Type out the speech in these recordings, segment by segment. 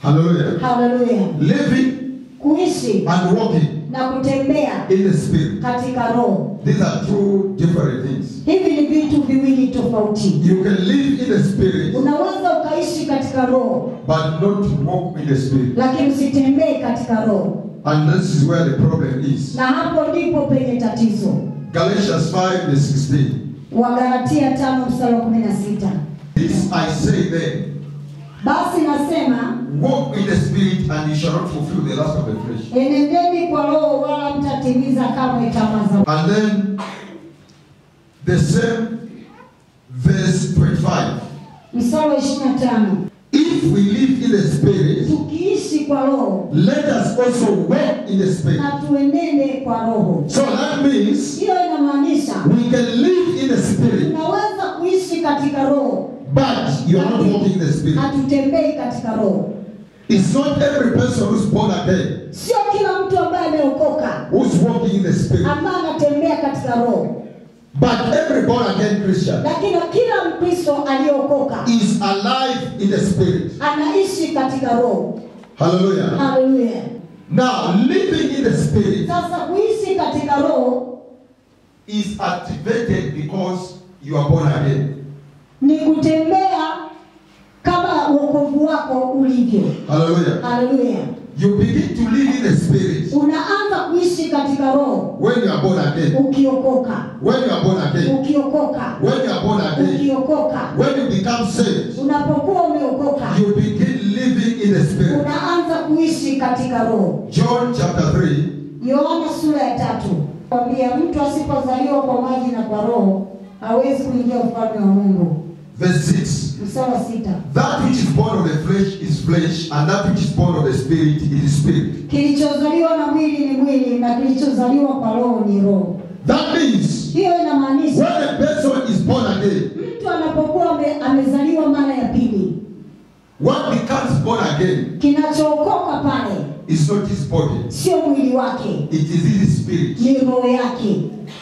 Hallelujah. Haleluya! Living Kuishi and walking na kutembea in the spirit. katika roho, These are two different things. hivi ni vitu viwili tofauti. You can live in the spirit, Unaweza ukaishi katika roho, but not walk in the spirit. lakini usitembee katika roho, And this is where the problem is. na hapo ndipo penye tatizo. Galatians 5 and 16. Wagalatia tano mstari wa kumi na sita This I say then, basi nasema walk in the spirit, and you shall not fulfill the lust of the flesh. enendeni kwa roho, wala mtatimiza kamwe tamaa za And then the same verse 25. mstari wa ishirini na tano If we live in the spirit, tukiishi kwa roho let us also walk in the spirit. na tuenende kwa roho. So that means Hiyo inamaanisha we can live in the spirit, tunaweza kuishi katika roho, but you are not walking in the spirit. hatutembei katika roho. It's not every person who's born again Sio kila mtu ambaye ameokoka who's walking in the spirit, ambaye anatembea katika roho, but every born again Christian lakini kila Mkristo aliyeokoka is alive in the spirit. anaishi katika roho. Hallelujah. Haleluya! Now, living in the spirit Sasa kuishi katika roho is activated because you are born again. ni kutembea kama wokovu wako ulivyo. Hallelujah. Haleluya! You begin to live in the spirit Unaanza kuishi katika roho when you are born again. ukiokoka, When you are born again. ukiokoka, When you are born again. ukiokoka. When you become saved, Unapokuwa umeokoka, you begin living in the spirit. unaanza kuishi katika roho. John chapter 3, Yohana sura ya tatu kwambia mtu asipozaliwa kwa maji na kwa roho hawezi kuingia ufalme wa Mungu. verse 6. Mstari wa sita, That which is born of the flesh is flesh, and that which is born of the spirit is spirit. kilichozaliwa na mwili ni mwili na kilichozaliwa kwa roho ni roho. That means Hiyo inamaanisha when a person is born again, mtu anapokuwa ame, amezaliwa mara ya pili, what becomes born again kinachookoka pale is not his body, sio mwili wake, it is his spirit. ni roho yake.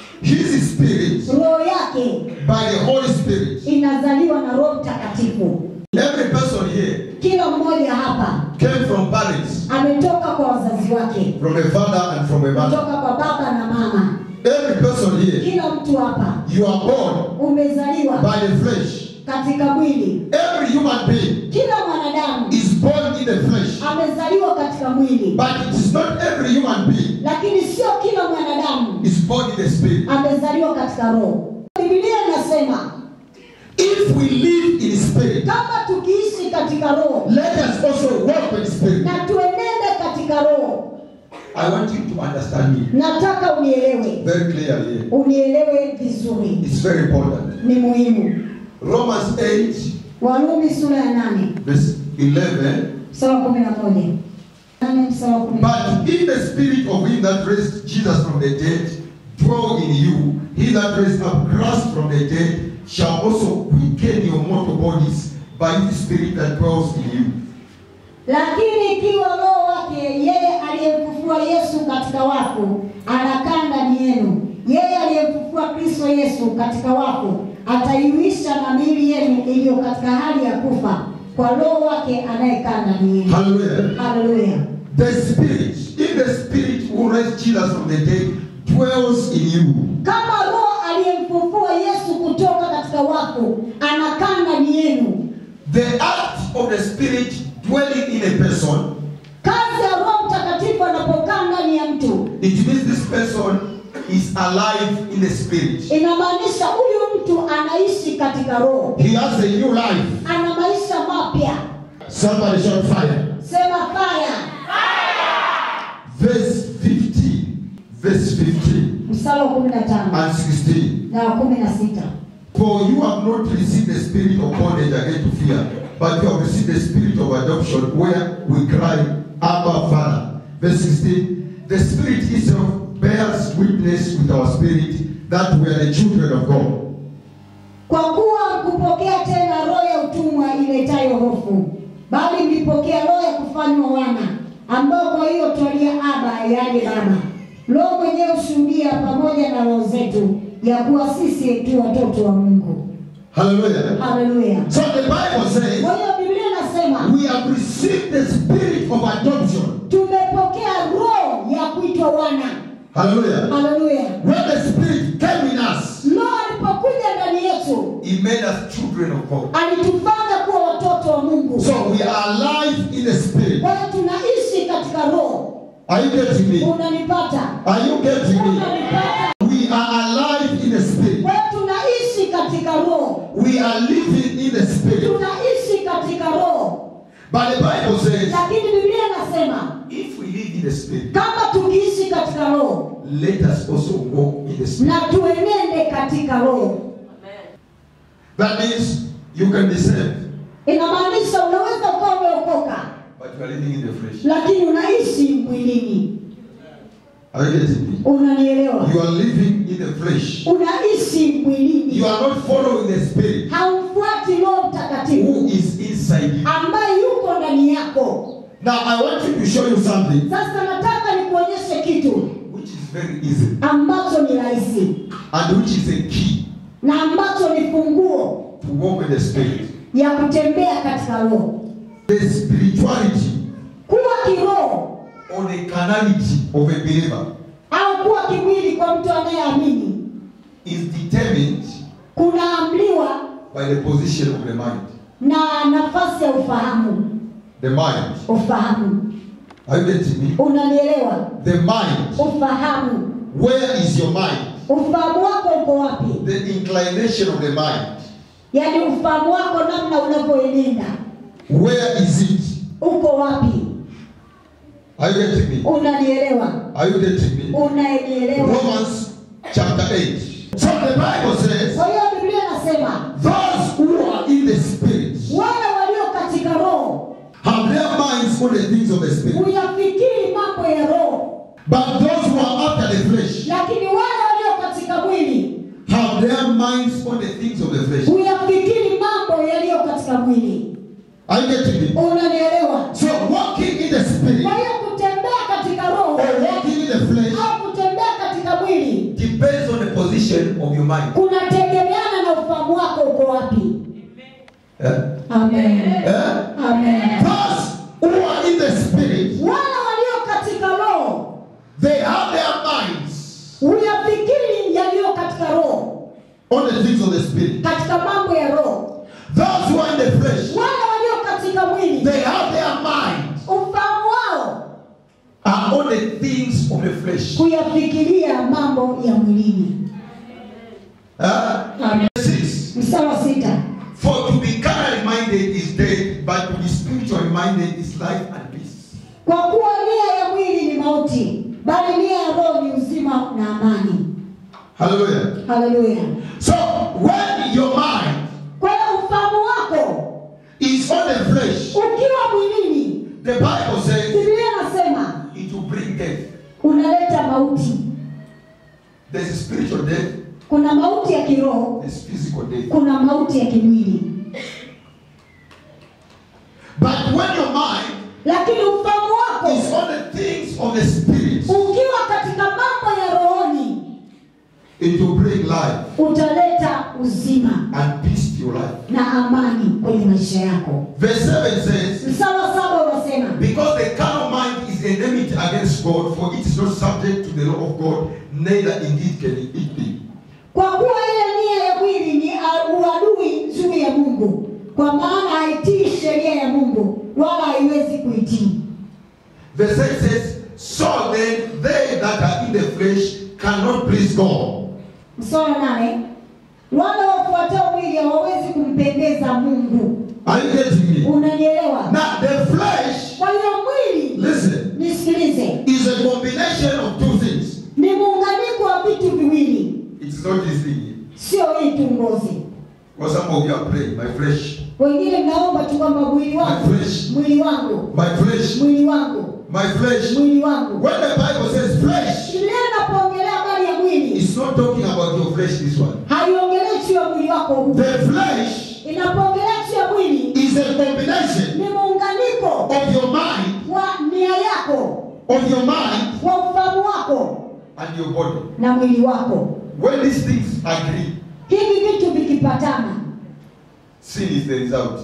His spirit, Roho yake by the Holy Spirit. inazaliwa na Roho Mtakatifu. Every person here Kila mmoja hapa came from parents, ametoka kwa wazazi wake, from a father and from a mother. kutoka kwa baba na mama. Every person here, Kila mtu hapa you are born umezaliwa by the flesh. katika mwili. Every human being Kila mwanadamu is born in the flesh. amezaliwa katika mwili, But it is not every human being lakini sio kila mwanadamu is born in the spirit. amezaliwa katika roho. Biblia inasema If we live in spirit, kama tukiishi katika roho let us also walk in spirit. na tuenende katika roho. I want you to understand me Nataka unielewe, very clearly. unielewe vizuri, It's very important. ni muhimu. Romans 8, Warumi sura ya nane verse 11. mstari wa kumi na moja nane mstari wa kumi na moja But if the spirit of him that raised Jesus from the dead dwell in you, he that raised up Christ from the dead shall also quicken your mortal bodies by his spirit that dwells in you. Lakini ikiwa Roho wake yeye aliyemfufua Yesu katika wafu anakaa ndani yenu, yeye aliyemfufua Kristo Yesu katika wafu ataiuisha na miili yenu iliyo katika hali ya kufa kwa Roho wake anayekaa ndani yenu. Hallelujah. Haleluya! The spirit, if the spirit who raised Jesus from the dead dwells in you, Kama Roho aliyemfufua Yesu kutoka katika wafu anakaa ndani yenu, the act of the spirit dwelling in a person, kazi ya Roho Mtakatifu anapokaa ndani ya mtu it means this person is alive in the spirit. inamaanisha huyu mtu anaishi katika roho, He has a new life. ana maisha mapya. Somebody shout fire. Sema fire. Verse 15. Verse 15 Mstari wa kumi na tano and 16. na wa kumi na sita For you have not received the spirit of bondage again to fear, but you have received the spirit of adoption, where we cry, Abba, Father. Verse 16. The Spirit itself bears witness with our spirit that we are the children of God. kwa kuwa kupokea tena roho ya utumwa iletayo hofu, bali mlipokea roho ya kufanywa wana, ambao kwa hiyo twalia Aba, yaani Baba. Roho mwenyewe hushuhudia pamoja na roho zetu ya kuwa sisi tu watoto wa Mungu. Hallelujah. Haleluya! So the Bible says Kwa hiyo Biblia inasema we have received received the spirit of adoption. tumepokea roho ya kuitwa wana Hallelujah. haleluya When the spirit came in us, roho alipokuja ndani yetu he made us children of God. alitufanya kuwa watoto wa mungu So we are alive in the spirit. kwa hiyo tunaishi katika roho Are you getting me? unanipata Are you getting me? unanipata We are alive in the spirit. kwa hiyo tunaishi katika roho We are living in the spirit. tunaishi katika roho But the Bible says, lakini biblia inasema if we live in the spirit, kama tukiishi katika roho let us also walk in the spirit. na tuenende katika roho That means you can be saved, inamaanisha unaweza ukawa umeokoka but you are living in the flesh. lakini unaishi mwilini Are you getting me? unanielewa You are living in the flesh. unaishi mwilini You are not following the spirit haumfuati roho who mtakatifu is inside you. ambaye yuko ndani yako Now I want you to show you something sasa nataka nikuonyeshe kitu which is very easy ambacho ni rahisi and which is a key na ambacho ni funguo to walk in the spirit. ya kutembea katika roho The spirituality kuwa kiroho or the carnality of a believer au kuwa kimwili kwa mtu anayeamini is determined kunaamliwa by the position of the mind. na nafasi ya ufahamu The mind. ufahamu Are you getting me? unanielewa The mind. ufahamu Where is your mind? ufahamu wako uko wapi The inclination of the mind. yaani ufahamu wako namna unavyoenenda Where is it? uko wapi Are you getting me? unanielewa Are you getting me? unanielewa Romans chapter 8. So the Bible says, kwa hiyo biblia inasema those who are in the spirit wale walio katika roho have their minds on the things of the spirit. huyafikiri mambo ya roho But those who are after the flesh lakini wale walio katika mwili have their minds on the things of the flesh. huyafikiri mambo yaliyo katika mwili Are you getting me? unanielewa So walking in the spirit kwa hiyo kutembea katika roho or walking in the flesh au kutembea katika mwili depends on the position of your mind. kunategemeana na ufahamu wako uko wapi Yeah? amen Yeah? amen Those who are in the spirit, wale walio katika roho they have their minds huyafikiri yaliyo katika roho on the things of the spirit. katika mambo ya roho Those who are in the flesh, wale walio katika mwili they have their minds ufahamu wao are on the things of the flesh. kuyafikiria mambo ya mwilini Uh, Amen. six. mstari wa sita For to be carnally minded is death, but to be spiritually minded is life and peace. kwa kuwa nia ya mwili ni mauti bali nia ya roho ni uzima na amani Hallelujah. haleluya So when your mind kwa hiyo ufahamu wako is on the flesh, ukiwa mwilini the Bible says biblia inasema it will bring death. unaleta mauti There's a spiritual death, kuna mauti ya kiroho there's physical death. kuna mauti ya kimwili But when your mind lakini ufahamu wako is on the things of the spirit, ukiwa katika mambo ya rohoni it will bring life utaleta uzima and peace to your life. na amani kwenye maisha yako Verse 7 says, mstari wa saba unasema Because the carnal mind is enmity against God, for it is not subject to the law of God, neither indeed can it be. kwa kuwa ile nia ya mwili ni a- uadui juu ya mungu kwa maana haitii sheria ya mungu wala haiwezi kuitii Verse 8 says, So then they that are in the flesh cannot please God. mstari wa nane wale wafuatao mwili hawawezi kumpendeza mungu Are you getting me? unanielewa Now, the flesh, kwa hiyo mwili listen, nisikilize is a combination of two things. ni muunganiko wa vitu viwili It is not this thing. sio hii tu ngozi Because some of you are praying, my flesh, wengine mnaomba tu kwamba mwili wangu My flesh. mwili wangu my flesh, mwili wangu my flesh. mwili wangu When the Bible says flesh, biblia inapoongelea habari ya mwili it's not talking about your flesh, this one. haiongelei juu ya mwili wako huu The flesh inapoongelea juu ya mwili is a combination ni muunganiko of your mind, wa nia yako of your mind wa ufahamu wako and your body. na mwili wako When these things agree, hivi vitu vikipatana sin is the result.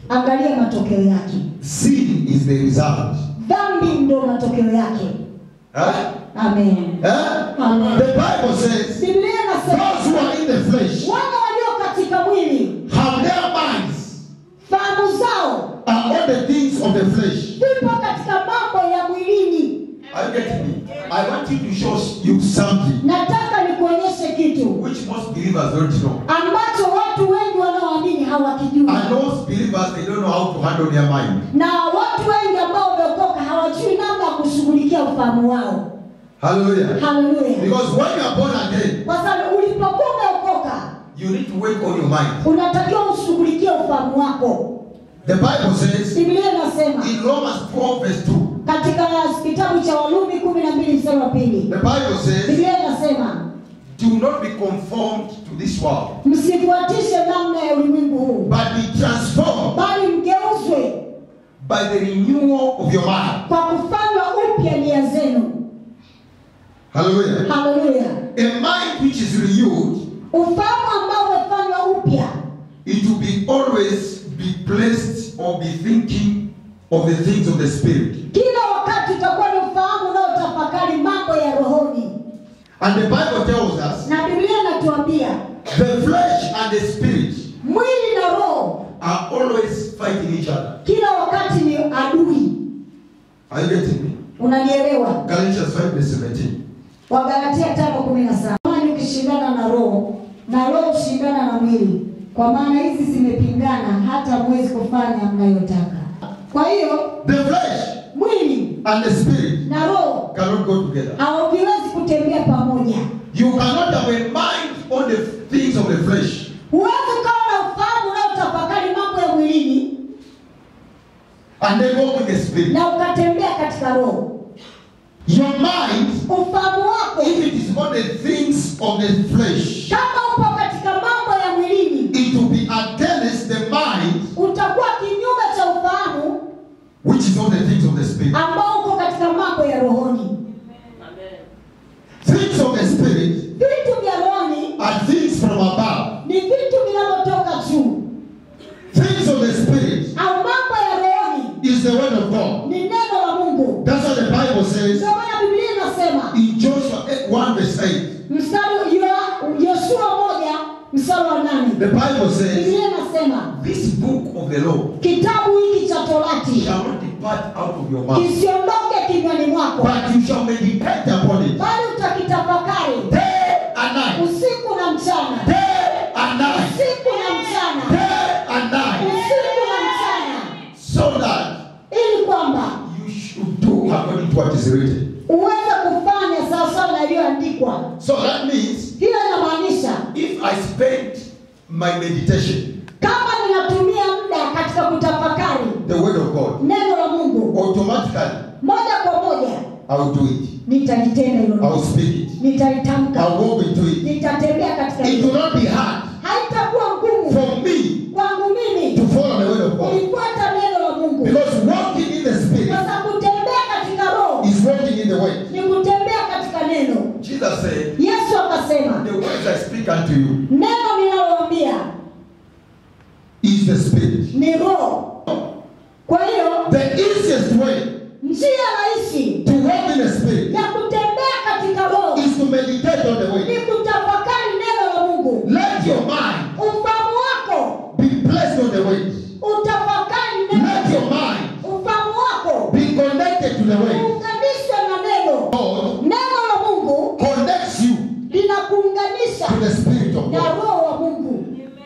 angalia matokeo yake Sin is the result. dhambi ndo matokeo yake Huh? amen Huh? Amen. The Bible says, biblia inasema those who are in the flesh wana walio katika mwili have their minds fahamu zao are on the things of the flesh. vipo katika mambo ya mwilini Are you getting me? I want you to show you something nataka nikuonyeshe kitu which most believers don't know. ambacho watu wengi wanaoamini hawakijui And most believers they don't know how to handle their mind. na watu wengi ambao wameokoka hawajui namna ya kushughulikia ufahamu wao Hallelujah. haleluya Because when you are born again, kwa sababu ulipokuwa umeokoka you need to work on your mind. unatakiwa ushughulikie ufahamu wako The Bible says biblia inasema in Romans 12 verse 2, katika kitabu cha walumi kumi na mbili mstari wa pili the Bible says, biblia inasema do not be conformed to this world, msifuatishe namna ya ulimwengu huu but be transformed bali mgeuzwe by the renewal of your mind. kwa kufanywa upya nia zenu Hallelujah. haleluya A mind which is renewed, ufahamu ambao umefanywa upya it will be always be placed or be thinking of the things of the spirit. kila wakati utakuwa ni ufahamu unaotafakari mambo ya rohoni And the Bible tells us na biblia inatuambia the flesh and the spirit mwili na roho are always fighting each other. kila wakati ni adui Are you getting me? unanielewa Galatians 5 verse 17. wagalatia tano kumi na saba Mwili ukishindana na roho na roho hushindana na mwili kwa maana hizi zimepingana hata mwezi kufanya mnayotaka kwa hiyo The flesh mwili and the spirit na roho cannot go together. haviwezi kutembea pamoja You cannot have a mind on the things of the flesh huwezi ukawa na ufahamu unaotafakari mambo ya mwilini and then walk in the spirit. na ukatembea katika roho Your mind, ufahamu wako if it is on the things of the flesh, kama upo katika mambo ya mwilini it will be against the mind utakuwa kinyume cha ufahamu which is on the things of the spirit. ambao uko katika mambo ya rohoni Things of the spirit vitu vya rohoni are things from above. ni vitu vinavyotoka juu Things of the spirit au mambo ya rohoni is the word of God. ni neno la mungu That's what the Bible says ndio maana biblia inasema in Joshua 1 verse 8. mstari Yo- yoshua moja mstari wa nane The Bible says, biblia inasema This book of the law kitabu hiki cha torati shall not depart out of your mouth, kisiondoke kinywani mwako but you shall meditate upon it bali utakitafakari day and night, usiku na mchana day and night, usiku na mchana day and night, usiku na mchana so that ili kwamba you should do according to what is written. uweze kufanya sawasawa na iliyoandikwa So that means hiyo inamaanisha if I spend my meditation, kama ninatumia muda katika kutafakari the word of God, neno la mungu automatically moja kwa moja I will do it. nitalitenda hilo I will neno. speak it. nitalitamka I will walk into it. nitatembea katika It hilo will not be hard haitakuwa ngumu for me kwangu mimi to follow the word of God. kulifuata neno la mungu Because walking in the spirit kwa sababu kutembea katika roho is walking in the way. ni kutembea katika neno Jesus said, yesu akasema The words I speak unto you neno ninaloambia is the spirit. ni roho kwa hiyo The easiest way njia rahisi to walk in the spirit ya kutembea katika roho is to meditate on the ni way. kutafakari neno la mungu Let your mind ufahamu wako be placed on the way. utafakari Let neno your mind ufahamu wako be connected to the way. uunganishwe na neno God neno la mungu connects you linakuunganisha to the spirit of na God. roho wa mungu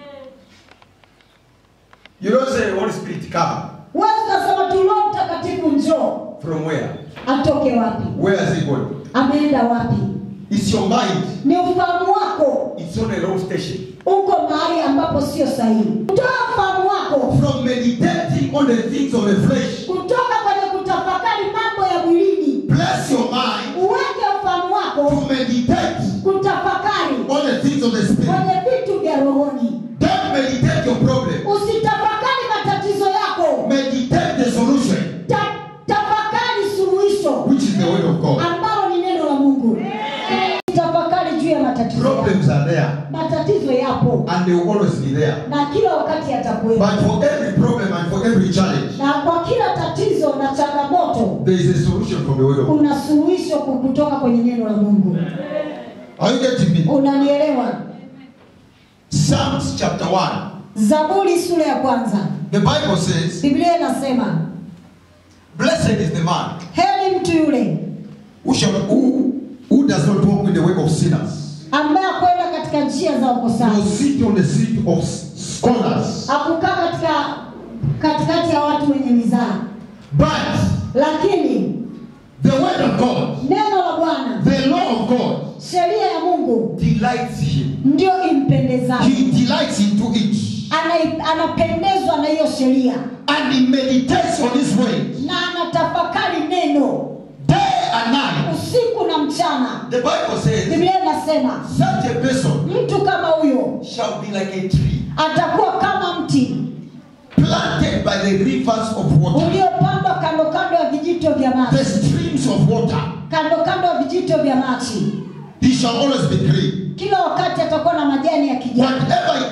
You don't say, Holy Spirit, come. wewe ukasema tu roho mtakatifu njoo From where? atoke wapi Where is he going? ameenda wapi It's your mind. ni ufahamu wako It's on a wrong station. uko mahali ambapo sio sahihi toa ufahamu wako From meditating on the things of the flesh, kutoka kwenye kutafakari mambo ya mwilini bless your mind uweke ufahamu wako to meditate kutafakari on the things of the spirit. kwenye vitu vya rohoni Don't meditate your problem. usitafakari matatizo yako Meditate the solution, Ta, tafakari suluhisho which is the word of God. ambalo ni neno la mungu tafakari juu ya matatizo yako. Problems are there. matatizo yapo yupo and they will always be there. na kila wakati atakuwepo But for every problem and for every challenge, na kwa kila tatizo na changamoto there is a solution from the word of God. kuna suluhisho ku- kutoka kwenye neno la mungu Are you getting me? unanielewa Psalms chapter 1. zaburi sura ya kwanza The Bible says, biblia inasema Blessed is the man heri mtu yule who, shall, who, who does not walk in the way of sinners, ambaye akwenda katika njia za nor wakosaji sit on the seat of scholars, akukaa katika katikati ya watu wenye mizaa but lakini the word of God, neno la bwana the law of God, sheria ya mungu delights him. ndio impendezayo He delights into it, Ana- anapendezwa na hiyo sheria and he meditates on his way na anatafakari neno day and night. usiku na mchana The Bible says, biblia inasema such a person mtu kama huyo shall be like a tree atakuwa kama mti planted by the rivers of water, uliopandwa kando kando ya vijito vya the maji streams of water. kando kando ya vijito vya maji He shall always be green. kila wakati atakuwa na majani ya kijani Whatever he